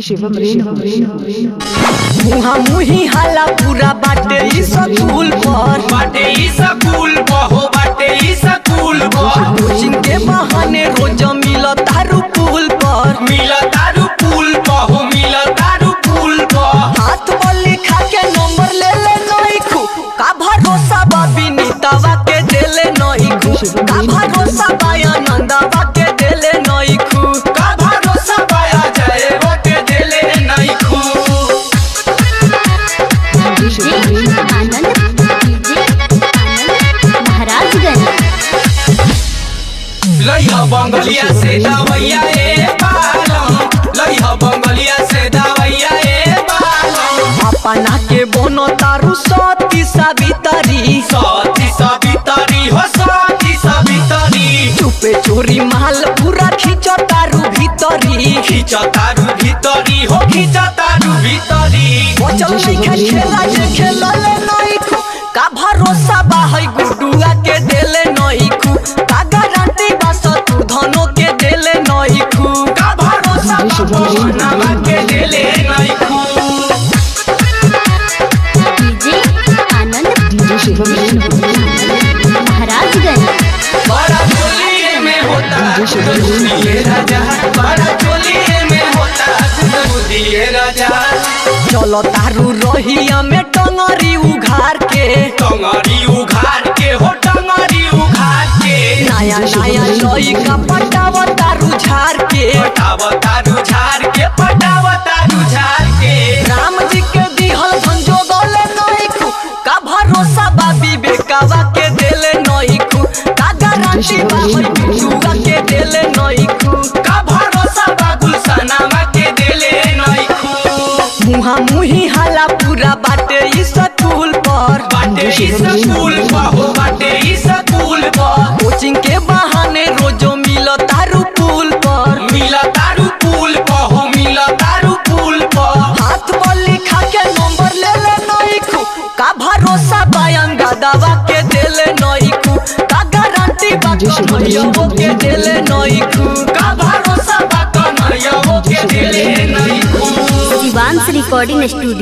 शिवम रेणु मुहा मुही हाला पूरा बाटे ई स्कूल पर बाटे ई स्कूल बहो बाटे ई स्कूल बह कोचिंग के बहाने रोज मिल तारू पुल पर मिल तारू पुल बहो मिल तारू पुल बह हाथ पर लिखा के नंबर ले ले नई खू का भरोसा बा विनीतावा के देले नई खू का भरोसा बा आनंदवा के देले नई खू का भरोसा पाया जाए वो के दिले नहीं खू आनंद डीजे आनंद महाराजगंज लइहा बंगलिया से दवैया ए बालम लइहा बंगलिया से दवैया ए बालम अपना के बोनो तारू सती सावित्री साथी सवितरी हो साथी सवितरी चुपे चोरी माल पूरा खींचो तारू भीतरी खींच तारू भीतरी हो खींच तारू भीतरी बचल नइखे खेला जे खेलले नई खू का भरोसा बा है गुडुआ के देले नई खू का गारंटी बा तू धनो के देले नई खू का भरोसा पवनवा के दिले नहीं खू डीजे आनंद डीजे शिवम रेणु महाराजगंज बड़ा चोलिए में होता गुदगुदिए राजा बड़ा चोलिए में होता गुदगुदिए राजा चलो तारू रहिया में टंगरी उघार के टंगरी उघार के हो टंगरी उघार के नया नया लई का पटाव तारू झार के पटाव तारू झार के पटाव तारू झार के राम जी के दिहल संजोगले नई खू का भरोसा बा विवेकावा के देले नई खू का गारंटी बा है गुडुआ के देले नई खू का भरोसा बा गुलशनामा के दिले नहीं खू मुहा मुही हाला पूरा बाटे ई स्कूल पर बाटे ई स्कूल बहो बाटे ई स्कूल बह कोचिंग के बहाने रोजो मिल तारू पुल पर मिल तारू पुल बहो मिल तारू पुल बह हाथ पर लिखा के नंबर ले ले नई खू का भरोसा बयान गदावा के देले नई खू का गारंटी बा कन्हैया के देले नई खू का भरोसा बा कन्हैया के दिले नहीं खू शिवांश रिकॉर्डिंग स्टूडियो